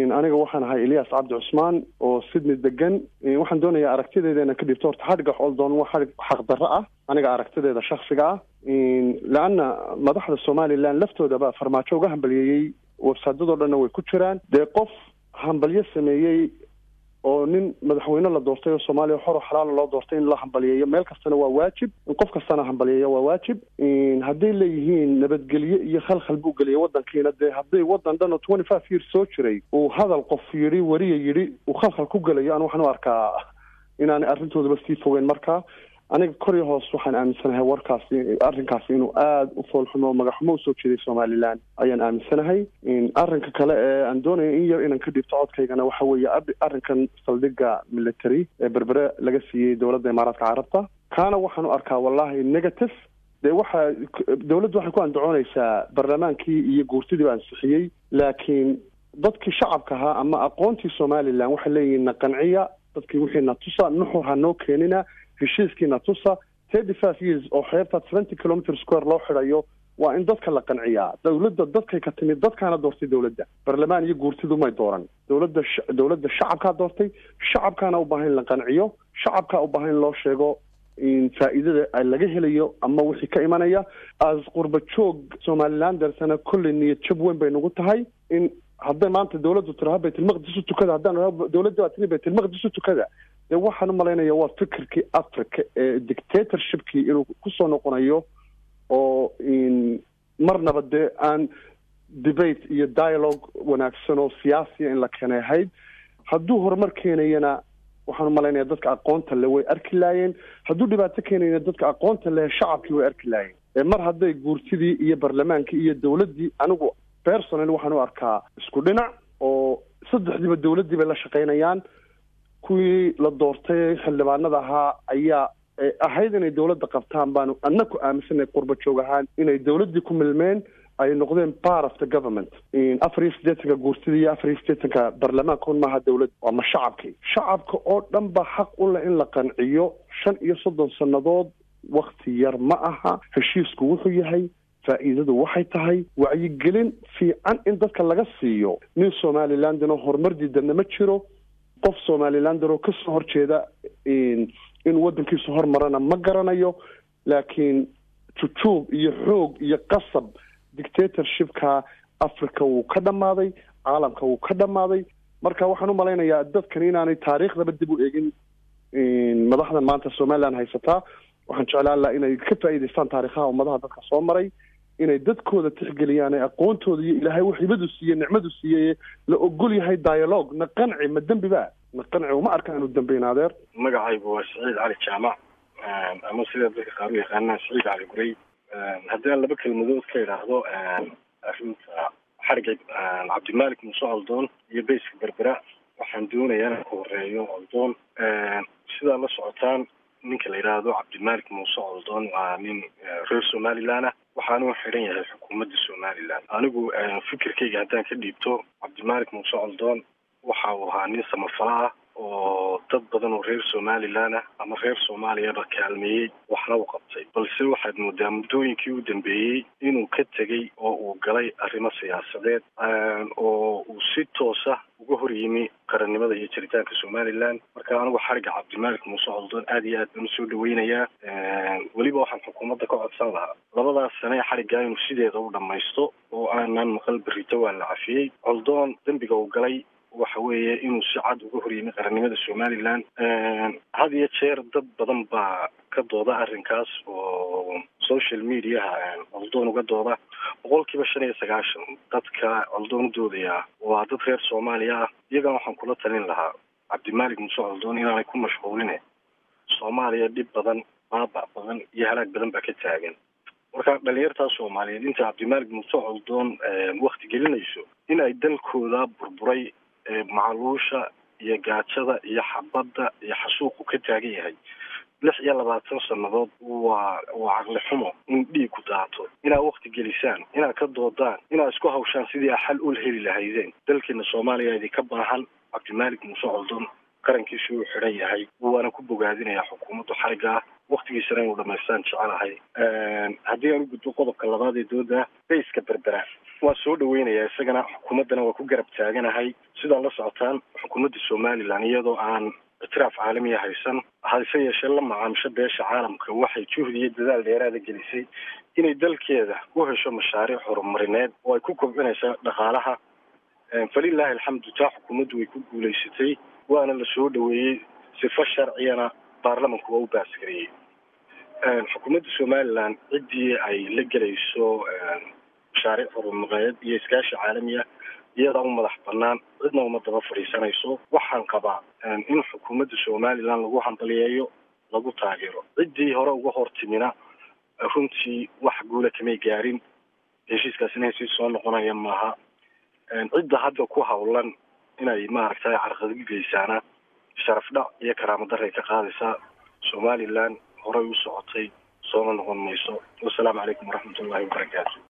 aniga waxaan ahay elias cabdi cusmaan oo sydney degan waxaan doonayaa aragtideeda inaan ka dhibto horta xadhigga xooldoon waa xadhig xaqdarro ah aniga aragtideeda shaksiga ah leanna madaxda somalilan laftoodaba farmaajo uga hambaliyeeyey websaadadoo dhanna way ku jiraan dee qof hambalyo sameeyey oo nin madaxweyne la doortay oo soomaaliya xor oo xalaala loo doortay in la hambaliyeeyo meel kastana waa waajib in qof kastana hambaliyeeyo waa waajib hadday leeyihiin nabadgelyo iyo khalkhal buu geliyay waddankiina dee hadday waddan dhan oo twenty five years soo jiray uu hadal qof yidhi weriya yidhi uu khalkhal ku gelayo anu waxaan u arkaa inaanay arrintoodaba sii fogeyn markaa aniga kor iyo hoos waxaan aaminsanahay warkaasi arrinkaasi inuu aada u foolxumo magaxumo usoo jeeday somalilan ayaan aaminsanahay arrinka kale ee aan doonaya in yar inaan ka dhibto codkaygana waxa weeye arrinkan saldhigga military ee berbere laga siiyey dowladda imaaraadka carabta kaana waxaan u arkaa wallahi negative dee waxa dowladdu waxay ku andacoonaysaa barlamaankii iyo guurtidii ba ansixiyey laakiin dadkii shacabka ahaa ama aqoontii somalilan waxay leeyihiin na qanciya dadkii wixii na tusa nuxur ha noo keenina heshiiskiina tusa thirty five years oo xeebta seventy kilometer square loo xidhayo waa in dadka la qanciyaa dowladda dadkay ka timid dadkaana doortay dowladda barlamaan iyo guurtidu may dooran dowladda dowladda shacabkaa doortay shacabkaana u baahan in la qanciyo shacabkaa u baahan in loo sheego faa'iidada laga helayo ama wixii ka imanaya as qurba joog somalilan darsana kolley niyad jab weyn bay nagu tahay in hadday maanta dowladdu tiraha baytulmaqdis u tukada haddaan dowladda baa tiri baytulmaqdis u tukada dee waxaan u malaynaya waa fikirkii africa ee dictatorshipkii inuu kusoo noqonayo oo marnaba dee aan debate iyo dialogue wanaagsan oo siyaasiya in la keenay ahayd hadduu horumar keenayana waxaan u malaynaya dadka aqoonta le way arki laayeen hadduu dhibaato keenayana dadka aqoonta leh shacabkii way arki laayeen mar hadday guurtidii iyo barlamaankii iyo dowladdii anigu personal waxaan u arkaa isku dhinac oo saddexdiiba dowladdii bay la shaqaynayaan kuwii la doortay xildhibaanada ahaa ayaa ahayd inay dowladda qabtaan baanu anna ku aaminsanay qurba joog ahaan inay dowladdii ku milmeen ay noqdeen part of the government afar iyo siddeetanka guurtida iyo afar iyo siddeetanka barlamaanka un maaha dowladd waa ma shacabkii shacabka oo dhan ba xaq u leh in la qanciyo shan iyo soddon sannadood wakti yar ma aha heshiisku wuxuu yahay faa'iidadu waxay tahay wacyigelin fiican in dadka laga siiyo nin somalilandino horumar diidana ma jiro qof somalilandanoo kasoo horjeeda in waddankiisu hormarana ma garanayo laakiin jujuub iyo xoog iyo qasab dictatorshipka africa wuu ka dhammaaday caalamka wuu ka dhammaaday marka waxaan u malaynayaa dadkan inaanay taariikhdaba dib u eegin madaxdan maanta somalilan haysataa waxaan jeclaan laha inay ka faa'iidaystaan taariikhaha ummadaha dadka soo maray inay dadkooda tixgeliyaan ee aqoontooda iyo ilaahay wax hibadu siiye nicmadu siiyey la ogol yahay dialogue na qanci ma dembi ba na qanci uma arka inuu dambeyn adeer magacaygu waa saciid cali jaamac ama sida dadka qaar u yaqaanaan saciid cali gurey haddii aan laba kelmadood ka idhaahdo arrinta xariga cabdimaalik muuse oldoon iyo bayska berbera waxaan doonayaa inaan ku horeeyo oldoon sidaa la socotaan ninka la yidhaahdo cabdimaalik muuse oldoon waa nin reer somalilan ah waxaanu xidhan yahay xukuumadda somalilan anigu fikirkayga haddaan ka dhiibto cabdimaalik muuse oldoon waxa uu ahaa nin samafala ah oo dad badan oo reer somalilan ah ama reer soomaaliyaba kaalmeeyey waxna u qabtay balse waxaad moodaa muddooyinkii u dambeeyey inuu ka tegey oo uu galay arrimo siyaasadeed oo uu si toosa uga hor yimi qarannimada iyo jiritaanka somalilan marka anigu xariga cabdimaalik muuse coldoon aad iyo aad baan usoo dhaweynayaa weliba waxaan xukuumadda ka codsan lahaa labadaas sane xariggaa inuu sideeda u dhammaysto oo aanan maqal berrito waa la cafiyey coldoon dembiga uu galay waxa weeye inuu si cad uga hor yimi qarannimada somalilan had iyo jeer dad badan baa ka dooda arrinkaas oo social mediaha coldoon uga dooda boqolkiiba shan iyo sagaashan dadka coldoon u doodaya waa dad reer soomaaliya ah iyagan waxaan kula talin lahaa cabdimaalik muuse coldoon inaanay ku mashquuline soomaaliya dhib badan baaba badan iyo halaag badan baa ka taagan marka dhalinyartaa soomaaliyeed inta cabdimaalik muuse coldoon wakti gelinayso in ay dalkooda burburay macaluusha iyo gaajada iyo xabadda iyo xasuuqu ka taagan yahay lix iyo labaatan sannadood waa waa caqli xumo in dhiigku daato inaad wakti gelisaan inaad ka doodaan inaad isku hawshaan sidii a xal ul heli lahaydeen dalkeena soomaaliya idinka baahan cabdimaalik muuse coldoon qarankiisu uu xidhan yahay waana ku bogaadinayaa xukuumaddu xariga ah waktigiisana inuu dhamaystaan jecelahay haddii aan u gudbo qodobka labaad ee dooda bayska berbera waan soo dhaweynayaa isagana xukuumaddana waa ku garab taaganahay sidaa la socotaan xukuumadda somalilan iyadoo aan ictiraaf caalamiya haysan hase yeeshee la macaamisho beesha caalamka waxay juhdi iyo dadaal dheeraada gelisay inay dalkeeda u hesho mashaariic horumarineed oo ay ku kobcinaysa dhaqaalaha falilaahi alxamdu taa xukuumaddu way ku guulaysatay waana la soo dhaweeyey sifo sharciyana baarlamanku waa u baasgareeyey xukuumadda somalilan ciddii ay la gelayso mashaariic horumareed iyo iskaashi caalami ah iyadaa u madax banaan cidna uma daba fadhiisanayso waxaan qabaa in xukuumadda somalilan lagu hambaliyeeyo lagu taageero ciddii hore uga hortimina runtii wax guula kamay gaarin heshiiskaasina heshiis soo noqonaya maaha cidda hadda ku hawlan inay maaragtay carqadgu geysaana sharaf dhac iyo karaamo daray ka qaadaysaa somalilan horay u socotay soona noqon mayso wasalaamu calaykum waraxmat ullahi wabarakaatu